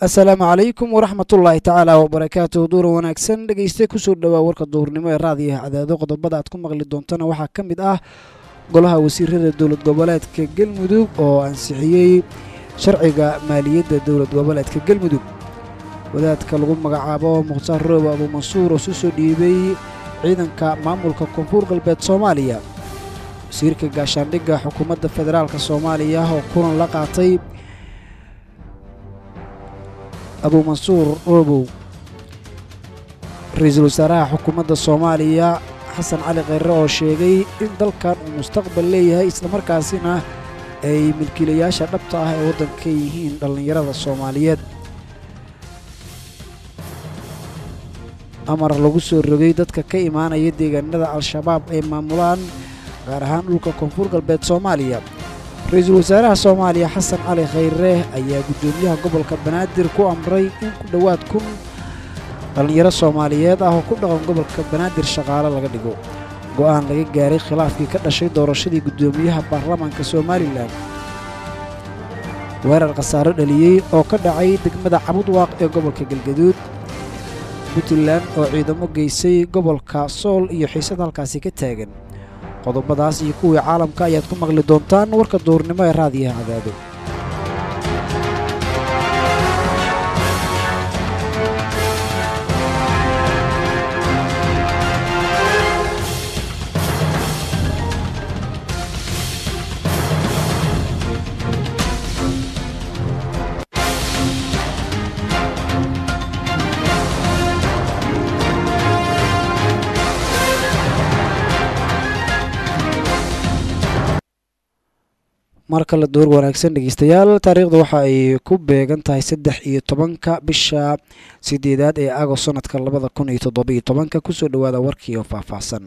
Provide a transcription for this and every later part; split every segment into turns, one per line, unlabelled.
asalaamu calaykum waraxmatullaahi tacaala wabarakaatuh duura wanaagsan dhegeyste kusoo dhowaa warka duhurnimo ee raadiyaha cadaado qodobada aad ku maqli doontana waxaa ka mid ah golaha wasiirada dowlad goboleedka galmudug oo ansixiyey sharciga maaliyadda dowlad goboleedka galmudug wadaadka lagu magacaabo mukhtaar roob abuumansuur oo su soo dhiibay ciidanka maamulka koonfur galbeed soomaaliya wasiirka gaashaandhigga xukuumadda federaalk soomaaliya oo kulan la qaatay abuumansuur roobow ra-iisul wasaaraha xukuumadda soomaaliya xasan cali kheyre oo sheegay in dalkan uu mustaqbal leeyahay islamarkaasina ay milkiilayaasha dhabta ah ee waddanka yihiin dhallinyarada soomaaliyeed amar lagu soo rogay dadka ka imaanaya deegaanada al-shabaab ay maamulaan gaar ahaan dhulka koonfur galbeed soomaaliya ra-iisul wasaaraha soomaaliya xasan cali kheyre ayaa guddoomiyaha gobolka banaadir ku amray in ku dhowaad kun dhallinyaro soomaaliyeed ah oo ku dhaqan gobolka banaadir shaqaale laga dhigo go'aan laga gaaray khilaafkii ka dhashay doorashadii guddoomiyaha baarlamaanka somalilan weerar khasaaro dhaliyey oo ka dhacay degmada cabudwaaq ee gobolka galgaduud puntland oo ciidamo geysay gobolka sool iyo xiisad halkaasi ka taagan qodobadaas iyo kuwii caalamka ayaad ku maqli doontaan warka duurnimo ee raadiyaha cadaado mar kale door wanaagsan dhegeystayaal taariikhda waxa ay ku beegan tahay saddex iyo tobanka bisha sideedaad ee agost sanadka labada kun iyo toddobiyo tobanka kusoo dhowaada warkii oo faahfaahsan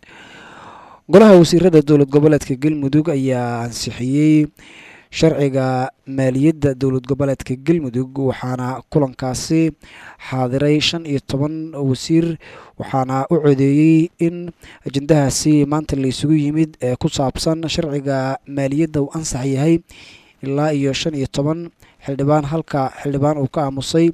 golaha wasiirada dowlad goboleedka galmudug ayaa ansixiyey sharciga maaliyadda dowlad goboleedka galmudug waxaana kulankaasi xaadiray shan iyo toban wasiir waxaana u codeeyey in ajendahaasi maanta la isugu yimid ee ku saabsan sharciga maaliyadda uu ansax yahay ilaa iyo shan iyo toban xildhibaan halka xildhibaan uu ka aamusay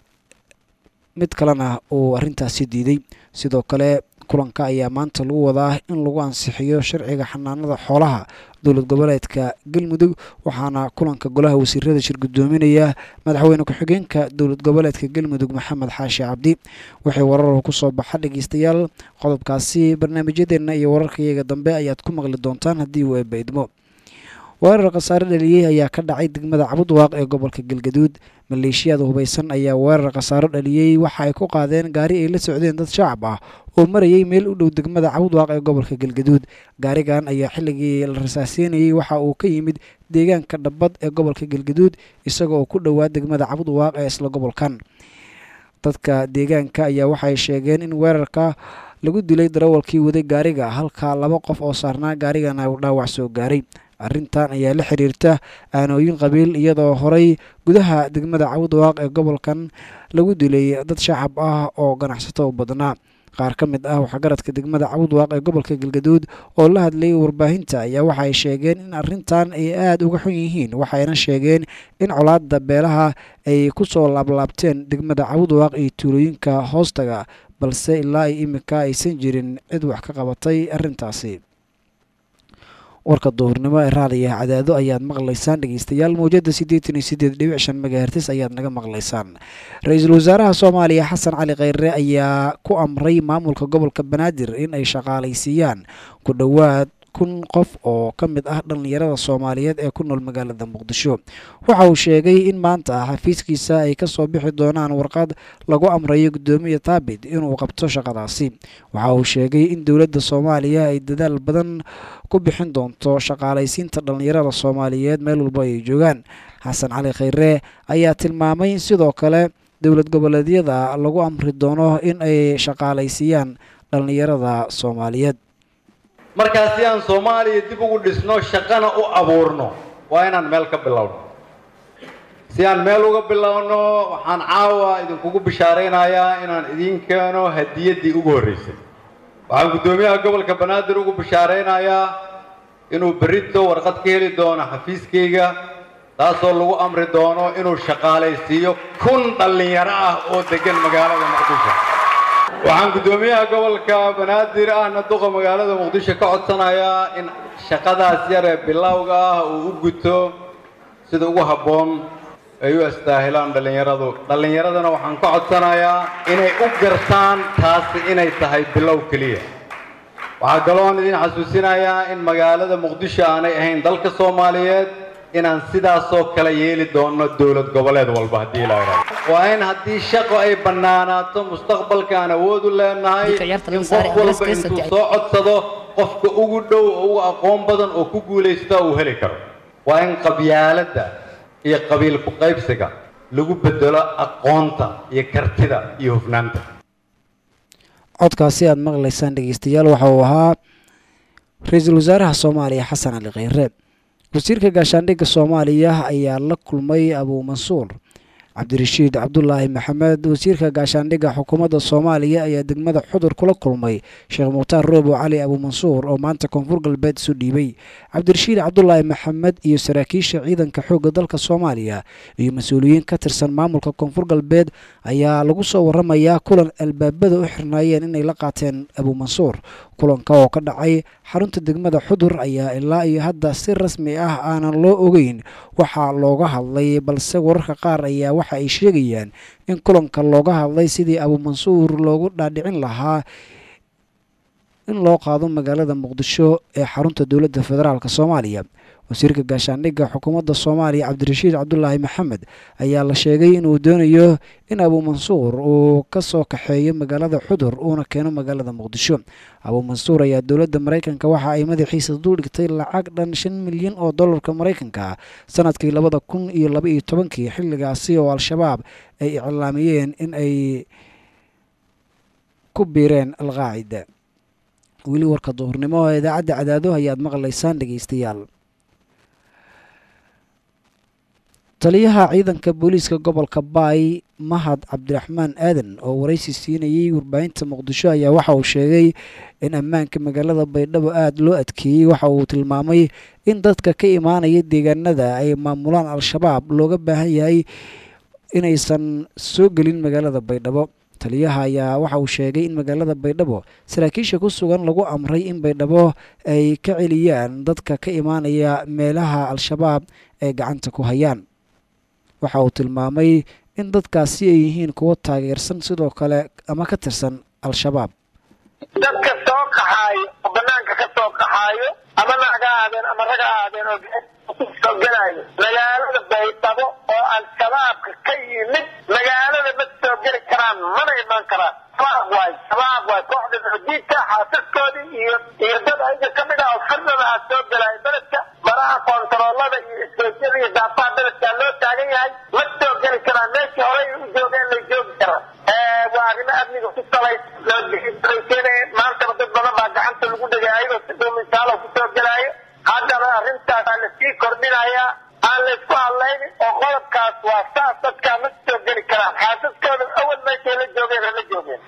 mid kalena uu arrintaasi diiday sidoo kale kulanka ayaa maanta lagu wadaa in lagu ansixiyo sharciga xanaanada xoolaha dowlad goboleedka galmudug waxaana kulanka golaha wasiirada shir guddoominaya madaxweyne ku-xigeenka dowlad goboleedka galmudug maxamed xaashi cabdi waxay warar kusoo baxa dhegeystayaal qodobkaasi barnaamijyadeenna iyo wararkayaga dambe ayaad ku maqli doontaan haddii uu eebaidmo weerar khasaare dhaliyey ayaa ka dhacay degmada cabudwaaq ee gobolka galgaduud maleeshiyada hubaysan ayaa weerar khasaaro dhaliyey waxa ay ku qaadeen gaari ay la socdeen dad shacab ah oo marayay meel u dhow degmada cabudwaaq ee gobolka galgaduud gaarigan ayaa xilligii la rasaaseynayey waxa uu ka yimid deegaanka dhabbad ee gobolka galgaduud isaga oo ku dhowaa degmada cabudwaaq ee isla gobolkan dadka deegaanka ayaa waxay sheegeen in weerarka lagu dilay darawalkii waday gaariga halka laba qof oo saarnaa gaarigana uu dhaawac soo gaaray arrintan ayaa la xiriirta aanooyin qabiil iyadoo horey gudaha degmada cabudwaaq ee gobolkan lagu dilay dad shacab ah oo ganacsato u badnaa qaar ka mid ah waxgaradka degmada cabudwaaq ee gobolka galgaduud oo la hadlayay warbaahinta ayaa waxay sheegeen in arrintan ay aada uga xun yihiin waxayna sheegeen in colaadda beelaha ay ku soo laablaabteen degmada cabudwaaq iyo tuulooyinka hoostaga balse ilaa iyo iminka aysan jirin cid wax ka qabatay arrintaasi warka duhurnimo ee raadiyaha cadaado ayaad maqlaysaan dhegeystayaal mawjada siddeetan iyo siddeed dhibic shan megahertis ayaad naga maqlaysaan ra-iisul wasaaraha soomaaliya xasan cali kheyre ayaa ku amray maamulka gobolka banaadir in ay shaqaalaysiiyaan ku dhowaad kun qof oo ka mid ah dhallinyarada soomaaliyeed ee ku nool magaalada muqdisho waxa uu sheegay in maanta xafiiskiisa ay ka soo bixi doonaan warqad lagu amrayo guddoomiya taabit inuu qabto shaqadaasi waxa uu sheegay in dowladda soomaaliya ay dadaal badan ku bixin doonto shaqaalaysiinta dhallinyarada soomaaliyeed meel walba ay joogaan xasan cali kheyre ayaa tilmaamay in sidoo kale dowlad goboleedyada lagu amri doono in ay shaqaalaysiiyaan dhallinyarada soomaaliyeed
markaa si aan soomaaliya dib ugu dhisno shaqana u abuurno waa inaan meel ka bilowno si aan meel uga bilowno waxaan caawa idinkugu bishaaraynayaa inaan idiin keeno hadiyaddii ugu horreysay waxaan guddoomiyaha gobolka banaadir ugu bishaaraynayaa inuu berrito warqad ka heli doono xafiiskayga taasoo lagu amri doono inuu shaqaalaysiiyo kun dhallinyaro ah oo deggan magaalada muqdisho waxaan guddoomiyaha gobolka banaadir ahna duqa magaalada muqdisho ka codsanayaa in shaqadaas yar ee bilowga ah uu u guto sida ugu habboon ay u astaahilaan dhallinyaradu dhallinyaradana waxaan ka codsanayaa inay u gartaan taasi inay tahay bilow keliya waxaa kaloon idin xasuusinayaa in magaalada muqdisho aanay ahayn dalka soomaaliyeed inaan sidaasoo kale yeeli doonno dowlad goboleed walba haddii la idhaahdo waa in haddii shaqo ay bannaanaato mustaqbalka aan awood u leenahay in qof walba intuu soo codsado qofka ugu dhow oo ugu aqoon badan oo ku guulaysta uu heli karo waa in qabyaaladda iyo qabiil ku qaybsiga lagu bedelo aqoonta iyo kartida iyo hufnaanta
codkaasi aada maqlaysaan dhegeystayaal waxa uu ahaa ra-iisul wasaaraha soomaaliya xasan cali kheyre wasiirka gaashaandhigga soomaaliya ayaa la kulmay abuu mansuur cabdirashiid cabdulaahi maxamed wasiirka gaashaandhigga xukuumadda soomaaliya ayaa degmada xudur kula kulmay sheekh mukhtaar roobo cali abuu mansuur oo maanta koonfur galbeed isu dhiibay cabdirashiid cabdulaahi maxamed iyo saraakiisha ciidanka xoogga dalka soomaaliya iyo mas-uuliyiin ka tirsan maamulka koonfur galbeed ayaa lagu soo waramayaa kulan albaabada u xirnaayeen inay la qaateen abuu mansuur kulanka oo ka dhacay xarunta degmada xudur ayaa ilaa iyo hadda si rasmi ah aanan loo ogeyn waxaa looga hadlay balse wararka qaar ayaa waxa ay sheegayaan in kulanka looga hadlay sidii abuu mansuur loogu dhaadhicin lahaa in loo qaado magaalada muqdisho ee xarunta dowladda federaalk soomaaliya wasiirka gaashaandhigga xukuumadda soomaaliya cabdirashiid cabdulaahi maxamed ayaa la sheegay inuu doonayo in abuu mansuur uu ka soo kaxeeyo magaalada xudur uuna keeno magaalada muqdisho abuu mansuur ayaa dowladda maraykanka waxa ay madaxiisa duldhigtay lacag dhan shan milyan oo dollarka maraykanka sanadkii labada kun iyo laba iyo tobankii xilligaasi oo al-shabaab ay iclaamiyeen in ay ku biireen alqaacida weli warka duhurnimo ee idaacadda cadaado ayaad maqlaysaan dhegeystayaal taliyaha ciidanka booliiska gobolka baay mahad cabdiraxmaan aadan oo waraysi siinayay warbaahinta muqdisho ayaa waxa uu sheegay in ammaanka magaalada baydhabo aada loo adkeeyey waxa uu tilmaamay in dadka ka imaanaya deegaanada ay maamulaan al-shabaab looga baahan yahay inaysan soo gelin magaalada baydhabo taliyaha ayaa waxa uu sheegay in magaalada baydhabo saraakiisha ku sugan lagu amray in baydhabo ay ka celiyaan dadka ka imaanaya meelaha al-shabaab ay gacanta ku hayaan waxa uu tilmaamay in dadkaasi ay yihiin kuwo taageersan sidoo kale ama ka tirsan al-shabaab
dadka soo qaxaayo oo banaanka ka soo qaxaayo ama naag ha ahaadeen ama rag ha ahaadeen oo soo gelaayo magaalada baydhabo oo al-shabaabka ka yimid magaalada ma soo geli karaan mana imaan karaan shabaab waay shabaab waay kooxda xudiidka xaasaskoodii iyo iyo dad ayaga ka mid ah oo firdada ah soo gelaayo beledka maraha koontaroolada iyo isgoysyada iyo daafaha beledkaa loo taagan yahay ma soo geli karaan meeshii horey u joogeen lay joogi karaan waa arrimo amniga ku salays lookeena maantaba dad badan baa gacanta lagu dhigay ayagoo si dhuumisaalo kusoo gelaayo haddana arrintaas aa lasii kordhinayaa aan laysku hadlaynin oo qodobkaas waa saas dadkaa ma soo geli karaan xaasaskooda awal meeshay la joogeen hala joogeen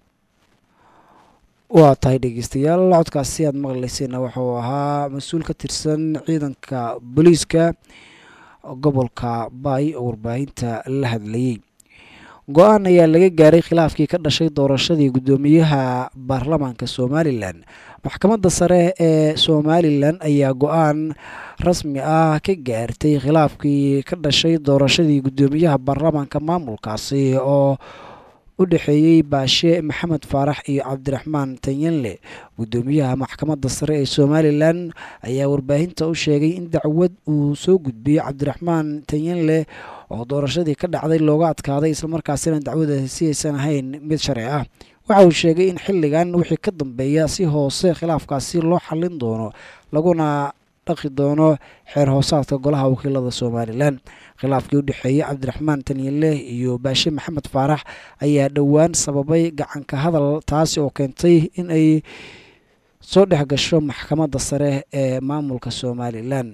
waa tahay dhegeystayaal codkaasi aad maqlaysayna wuxuu ahaa mas-uul ka tirsan ciidanka booliiska gobolka baay oo warbaahinta la hadlayay go-aan ayaa laga gaaray khilaafkii ka dhashay doorashadii guddoomiyaha baarlamaanka somalilan maxkamadda sare ee somalilan ayaa go-aan rasmi ah ka gaartay khilaafkii ka dhashay doorashadii guddoomiyaha baarlamaanka maamulkaasi oo u dhexeeyey baashe maxamed faarax iyo cabdiraxmaan tanyanle guddoomiyaha maxkamadda sare ee somalilan ayaa warbaahinta u sheegay in dacwad uu soo gudbiyey cabdiraxmaan tanyanle oo doorashadii ka dhacday looga adkaaday islamarkaasina dacwadaasi aysan ahayn mid sharci ah waxa uu sheegay in xilligan wixii ka dambeeya si hoose khilaafkaasi loo xallin doono laguna dhaqi doono xeer hoosaadka golaha wakiilada somalilan khilaafkii u dhexeeyey cabdiraxmaan tanyale iyo baashe maxamed faarax ayaa dhowaan sababay gacanka hadal taasi oo keentay in ay soo dhex gasho maxkamadda sare ee maamulka somalilan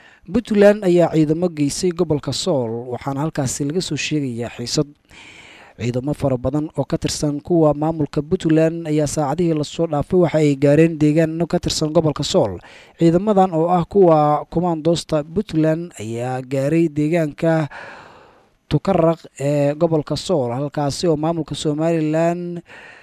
puntland ayaa ciidamo geysay gobolka sool waxaana halkaasi laga soo sheegayaa xiisad ciidamo fara badan oo ka tirsan kuwa maamulka puntland ayaa saacadihii lasoo dhaafay waxa ay gaareen deegaano ka tirsan gobolka sool ciidamadan oo ah kuwa kumaandoosta puntland ayaa gaaray deegaanka tukaraq ee gobolka sool halkaasi oo maamulka somalilan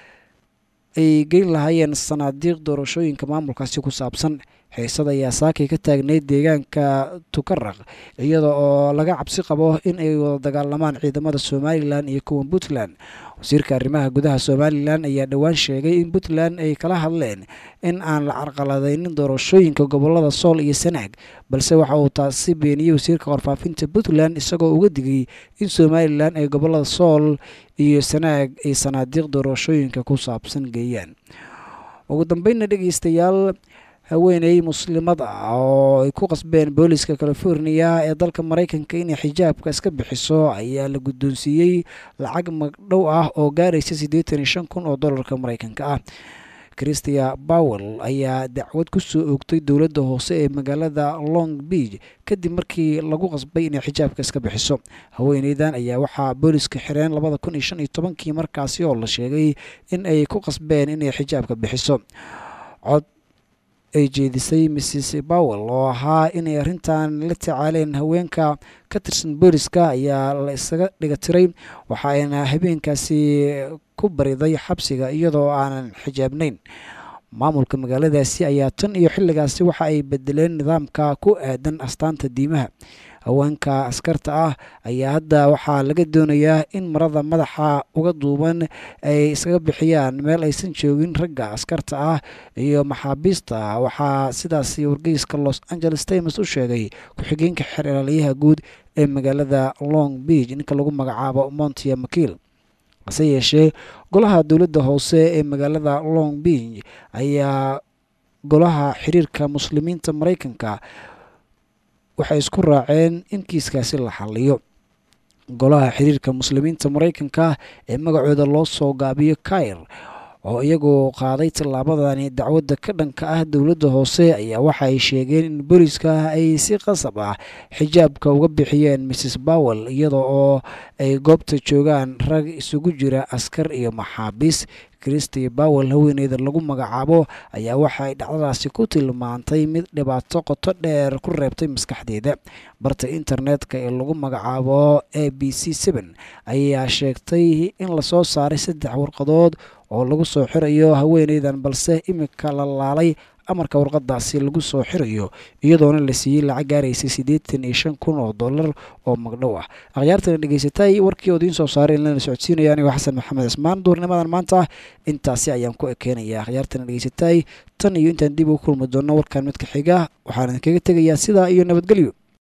ay geyn lahaayeen sanaadiiq doorashooyinka maamulkaasi ku saabsan xiisad ayaa saakay ka taagneyd deegaanka tukaraq iyada oo laga cabsi qabo in ay wada dagaalamaan ciidamada somalilan iyo kuwa puntland wasiirka arrimaha gudaha somalilan ayaa dhowaan sheegay in puntland ay kala hadleen in aan la carqaladaynin doorashooyinka gobolada sool iyo sanaag balse waxa uu taasi beeniyey wasiirka warfaafinta puntland isagoo uga digay in somalilan ay gobolada sool iyo sanaag ay sanaadiiq doorashooyinka ku saabsan geeyaan ugu dambeynna dhegeystayaal haweeney muslimad ah oo ay ku qasbeen booliska californiya ee dalka maraykanka inay xijaabka iska bixiso ayaa la guddoonsiiyey lacag magdhow ah oo gaaraysa siddeetan iyo shan kun oo dollarka maraykanka ah christia bowel ayaa dacwad ku soo oogtay dowladda hoose ee magaalada long beach kadib markii lagu qasbay inay xijaabka iska bixiso haweeneydan ayaa waxaa booliska xireen labada kun iyo shan iyo tobankii markaasi oo la sheegay in ay ku qasbeen inay xijaabka bixiso cod ay jeedisay mrs bowel oo ahaa inay arrintan la tacaaleen haweenka ka tirsan booliska ayaa la isaga dhiga tiray waxa ayna habeenkaasi ku bariday xabsiga iyadoo aanan xijaabnayn maamulka magaaladaasi ayaa tan iyo xilligaasi waxa ay bedeleen nidaamka ku aadan astaanta diimaha haweenka askarta ah ayaa hadda waxaa laga doonayaa in marada madaxa uga duuban ay iskaga bixiyaan meel aysan joogin ragga askarta ah iyo maxaabiista waxaa sidaasi wargeyska los angeles times u sheegay ku-xigeenka xeer ilaaliyaha guud ee magaalada long beach ninka lagu magacaabo montia makiil hase yeeshee golaha dowladda hoose ee magaalada long beach ayaa golaha xiriirka muslimiinta maraykanka waxay isku raaceen in kiiskaasi la xaliyo golaha xiriirka muslimiinta maraykanka ee magacooda loo soo gaabiyo kair oo iyagoo qaaday tallaabadani dacwadda ka dhanka ah dowladda hoose ayaa waxa ay sheegeen in booliska ay si qasab ah xijaabka uga bixiyeen mrs bowel iyada oo ay goobta joogaan rag isugu jira askar iyo maxaabiis christi bowel haweeneyda lagu magacaabo ayaa waxa ay dhacdadaasi ku tilmaantay mid dhibaato qoto dheer ku reebtay maskaxdeeda barta internetka ee lagu magacaabo a b c n ayaa sheegtay in lasoo saaray saddex warqadood oo lagu soo xirayo haweeneydan balse imika la laalay amarka warqadaasi lagu soo xirayo iyadoona la siiyey lacag gaaraysay siddeetan iyo shan kun oo dollar oo magdhow ah akhyaartana dhegeysatay warkii oo idiin soo saaray in lana socodsiinaya anigoo xasan maxamed cismaan duurnimadan maanta intaasi ayaan ku ekeenaya akhyaartana dhegeysatay tan iyo intaan dib ugu kulmi doonno warkan midka xiga waxaan idinkaga tegayaa sidaa iyo nabadgelyo